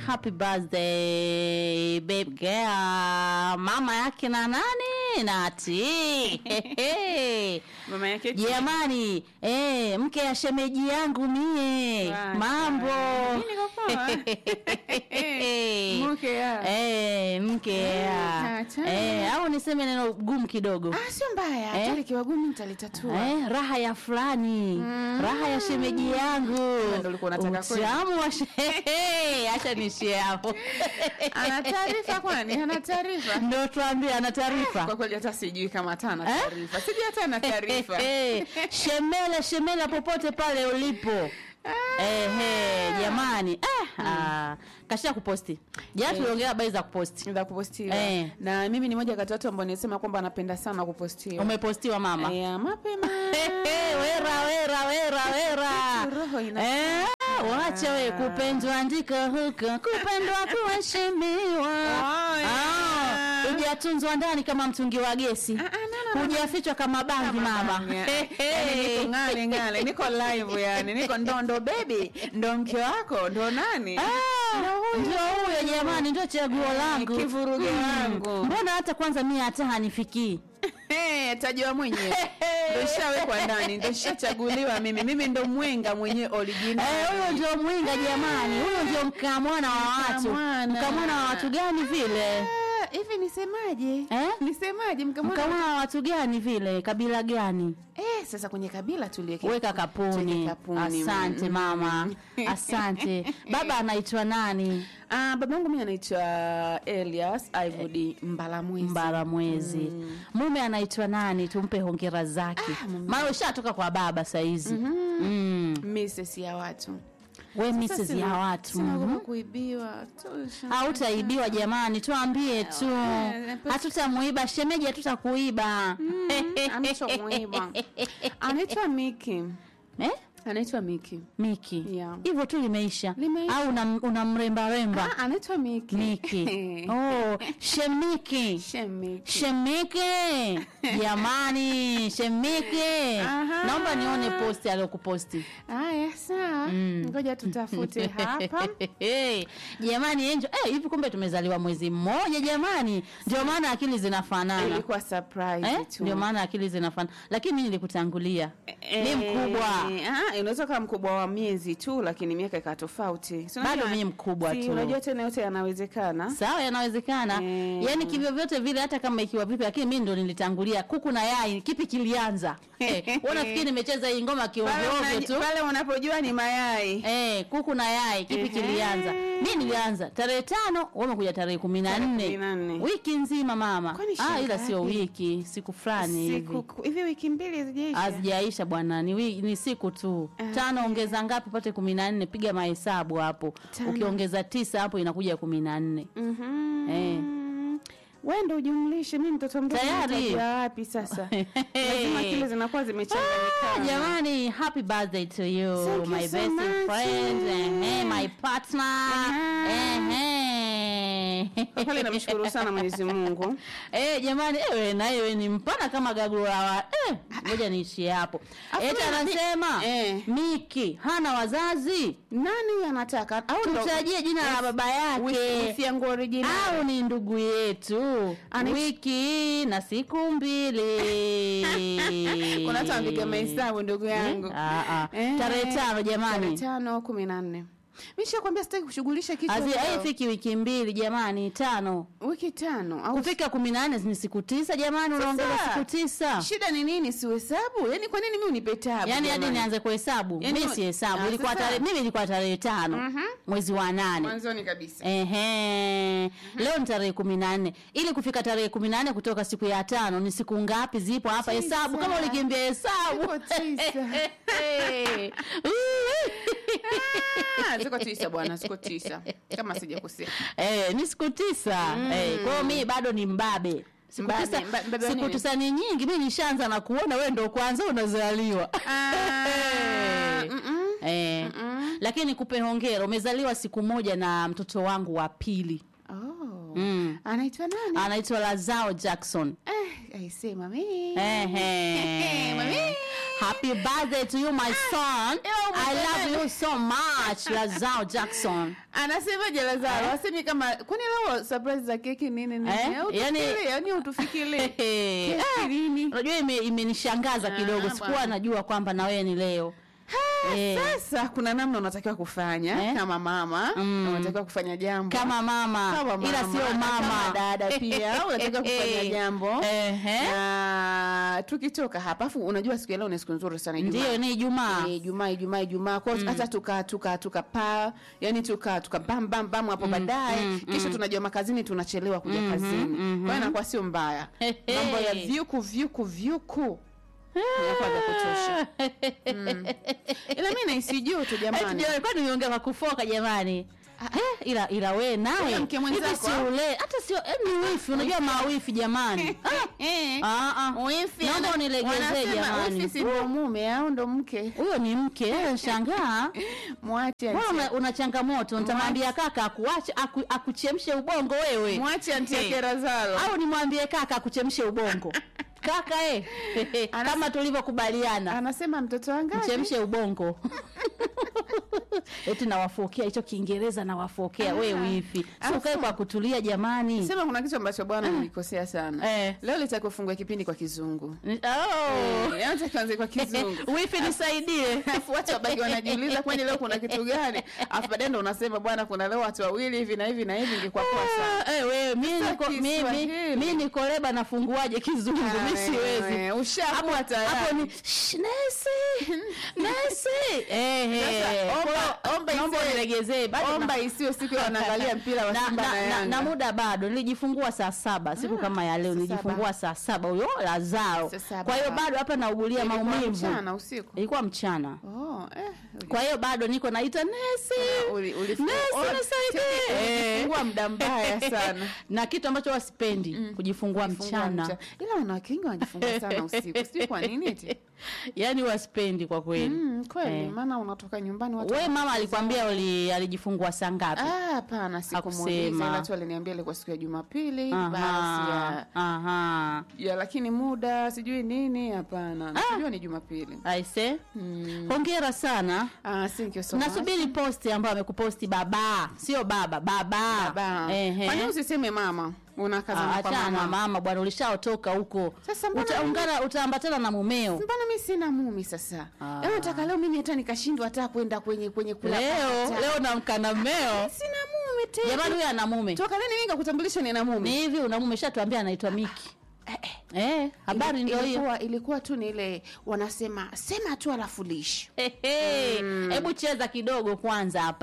happy birthday babe girl mama yake na nani nati mama yake jamani eh, mke ya shemeji yangu mie Wa- mambo Mimi niko poa. Mke ya. Eh, mke ya acha. eh, au niseme neno gumu kidogo Ah, sio mbaya Eh? hata likiwa gumu nitalitatua Eh, raha ya fulani raha ya shemeji yangu Ndio ulikuwa unataka kweli? utamu wa she- acha nishie hapo ana taarifa kwani ana taarifa ndo tuambie ana taarifa kwa kweli hata sijui kama hata ana Eh? taarifa sijui hata ana taarifa shemela shemela popote pale ulipo Ehe, jamani ah, ah, kasha kuposti jana tuliongea habari za kuposti za kupostiwa Eh. na mimi ni moja kati ya watu ambao nisema kwamba anapenda sana kupostiwa umepostiwa mama ya mapema Ehe, wera wera wera wera Roho ina- Eh, wacha we kupendwa ndiko huko kupendwa kuheshimiwa Oh, yeah. Ah, hujatunzwa ndani kama mtungi wa gesi Ah, ah, no, no, no. hujafichwa kama bangi mama Yani niko ngale ngale niko live yani niko ndo ndo baby ndo mke wako ndo nani Ah, ndio huyo jamani ndio chaguo langu kivuruge wangu. mbona hata kwanza mie hata hanifikii Eh, tajua mwenyewe ndo shawekwa ndani ndo shachaguliwa mimi mimi ndo mwenga mwenyewe original Eh, huyo ndio mwinga jamani huyo ndio mkamwana wa watu Mkamwana. mkamwana wa watu gani vile Ah, hivi nisemaje Eh? nisemaje mkamwana mkamwana wa watu gani vile kabila gani eh, sasa kwenye kabila tuliweke weka kapuni tuweke kapuni. asante Mm. mama asante baba anaitwa nani Ah, babangu mimi anaitwa Elias Ivory Mbalamwezi. mbara mwezi mume anaitwa nani tumpe hongera zake maana ushatoka kwa baba saizi mm. Mrs ya watu. we Sasa Mrs. sina- ya watu sina mhm. kama kuibiwa. Tosha. hautaibiwa jamani tuambie tu Eh, eh, hatutamuiba shemeji hatutakuiba anachomuiba. Anaitwa Miki. eh? Anaitwa Miki. miki Yeah. hivyo tu limeisha Limeisha. au unam- unamrembaremba Ah, anaitwa Miki. miki oh, shemiki Shemiki. shemike jamani shemike Aha. naomba nione posti aliyokuposti Haya, sawa. Ngoja tutafute hapa. jamani enjo eh, hivi kumbe tumezaliwa mwezi mmoja jamani ndio maana akili zinafanana Ilikuwa surprise eh? tu. ndio maana akili zinafanana lakini mi nilikutangulia mi mkubwa Eh, ah, unaweza kuwa mkubwa wa miezi tu lakini miaka ikawa tofauti Si unajua- Bado mi mkubwa si tu. unajua tena yote yanawezekana sawa yanawezekana Mm. yaani kivyovyote vile hata kama ikiwa vipi lakini mi ndo nilitangulia kuku na yai kipi kilianza eh, nafikiri nimecheza hii ngoma Pale kiovyoovyo una- tu pale unapojua ni mayai Eh, kuku na yai kipi Ehe. kilianza mi nilianza tarehe tano wamekuja tarehe kumi na Tarehe nne kumi na nne. wiki nzima mama Kwani ah, ila shangazi? sio wiki siku fulani hivi siku hivi wiki mbili zijaisha hazijaisha bwana ni, wi- ni siku tu Ah. tano ongeza ngapi upate kumi na nne piga mahesabu hapo Tano. ukiongeza tisa hapo inakuja kumi na nne Mhm. Eh. wewe ndo ujumlishe mimi mtoto mdogo Tayari. nitajua wapi sasa lazima kile zinakuwa Ah, zimechanganyikana jamani happy birthday to you Thank you my so best much. friend ehe, my partner ehe. Kwa kweli namshukuru sana Mwenyezi Mungu Eh, jamani ewe na ewe ni mpana kama gagula wa eh, ngoja niishie hapo Afu eti na- anasema eh. miki hana wazazi nani huyu anataka au ndo- tutajie jina la baba Wisi- yake wisi yangu original au ni ndugu yetu Ana- wiki na siku mbili kuna watu wanapiga mahesabu ndugu yangu Ah, ah. Eh, tarehe tano tarehe jamani tano kumi na nne mishakwambia sitaki kushughulisha kitu Hazi- leo. haifiki wiki mbili jamani tano wiki tano au kufika kumi na nne ni siku tisa jamani unaongeza Sasa, siku tisa shida ni nini sihesabu yaani kwa nini mi unipe tabu yaani hadi jamani? nianze kuhesabu Yaani mi wa- si hesabu Ah, ilikuwa sasa. tarehe mimi ilikuwa tarehe tano mwezi wa nane mwanzoni kabisa Ehe. Leo ni tarehe kumi na nne. Ili kufika tarehe kumi na nne kutoka siku ya tano ni siku ngapi zipo hapa? Tisa. Hesabu kama ulikimbia hesabu. Ziko tisa. Ah, ziko tisa bwana ziko tisa kama sijakosea Eh, ni siku tisa. Eh, kwa hiyo mimi bado ni mbabe. Siku Mbabe, tisa, mba- mbabe wa siku nini? tisa ni nyingi, mimi nishaanza na kuona wewe ndo kwanza unazaliwa. Ah, mm-mm. Eh, lakini nikupe hongera, umezaliwa siku moja na mtoto wangu wa pili. Oh. Mm. anaitwa nani Anaitwa Lazao Jackson. Eh, aisee mami Ehe. Mami. happy birthday to you my son Ila i love umependa- you so much lazao jackson anasemaje lazaro Eh? asemi kama kwani leo surprise za keki nini nini Eh? Eh, Yani- utufikirie, yani utufikirie Eh, Keki lini? unajua ime- imenishangaza Ah, kidogo sikuwa bwana. najua kwamba na wewe ni leo Eh. sasa kuna namna unatakiwa kufanya Eh? kama mama Mm. unatakiwa kufanya jambo kama mama, Kama ila mama, sio na mama kama dada pia unatakiwa kufanya jambo Ehe. na tukitoka hapa afu unajua siku ya leo ni siku nzuri sana Ijumaa. ndio ni ijumaa Eh, Ijumaa Ijumaa Ijumaa kwa hiyo hata tuka tuka tuka pa yani tuka tuka bam bam bam hapo baadaye mm, kisha tunajua makazini tunachelewa kuja kazini kwa hiyo inakuwa sio mbaya Hehe. mambo ya vyuku vyuku vyuku inakuwa vya kutosha Mm. ila mimi naisi joto jamani alikuwa nimeongea kwa kufoka jamani Eh, ila ila we naye Huyo mke mwenzako, hivi si ule hata sio eh, ni wifi unajua mawifi jamani Eh. Ah, ah. Wifi Naomba ana- unilegezee wanasema jamani. wifi si ndo mume au ndo mke huyo ni mke eh, shangaa mwache wewe anti- una, una changamoto nitamwambia kaka akuache aku, akuchemshe ubongo wewe mwache anti yake Razalo au nimwambie kaka akuchemshe ubongo kaka eh Anas- kama tulivyokubaliana anasema mtoto wangapi mchemshe ubongo eti nawafokea hicho kiingereza nawafokea we wifi si Afu- ukae kwa kutulia jamani sema kuna kitu ambacho bwana nilikosea sana Eh. leo litakiwa fungue kipindi kwa kizungu Ni- oh. Eh, anza kianze kwa kizungu wifi nisaidie afu watu wabaki wanajiuliza kwani leo kuna kitu gani afu baadaye ndo unasema bwana kuna leo watu wawili hivi na hivi na hivi ingekuwa poa sana Ah, eh, wewe, mi Sasa niko- mi- mi- Kiswahili. mi niko leba nafunguaje kizungu mi siwezi Eh, ushakuwa hapo tayari ni "Shh, nesi nesi Eh, eh. Sasa, omba- Kwa hiyo, omba naomba isiwe- unilegezee bado na- omba isiwe siku ya wanaangalia mpira wa na, Simba na, na, na, Yanga na muda bado nilijifungua saa saba siku kama ya leo saa nilijifungua saa saba huyo lazao Saa saba. kwa hiyo bado hapa naugulia Ilikuwa maumivu mchana usiku ilikuwa mchana oh, eh, kwa hiyo bado niko naita nesi uli- uli- Nesi, oh, nisaidie. ulifungua muda mbaya sana na kitu ambacho wasipendi kujifungua Kujifungua mchana mcha- ila wanawake wengi wanajifungua sana usiku sijui kwa nini eti yaani wasipendi kwa kweli mm, kweli Eh. maana unatoka nyumbani watu we mama wanakuza- alikwambia uli- alijifungua saa ngapi Ah, hapana sikumuuliza Hakusema. ila tu aliniambia ilikuwa siku ya jumapili Aha, basi ya, aha. ya lakini muda sijui nini hapana najua ni jumapili aise mm. hongera sana ah, thank you so much. nasubiri posti ambayo amekuposti baba sio baba baba Baba. Ehe. Kwani usiseme mama unakazana Ah, kwa achana na mama mama bwana ulishaotoka huko Sasa mbona utaungana utaambatana na mumeo mbona mi sina mumi sasa Ah. Yaani nataka leo mimi hata nikashindwa hata kwenda kwenye kwenye kula leo pata. leo namkana mmeo sina mume tena jamani huyo ana mume toka lini mimi nikakutambulisha nina ni mume hivi una mume shatuambia anaitwa miki eh, habari ndio hiyo ilikuwa, ilikuwa tu ni ile wanasema sema tu alafu lishi Hehe. hebu cheza kidogo kwanza hapa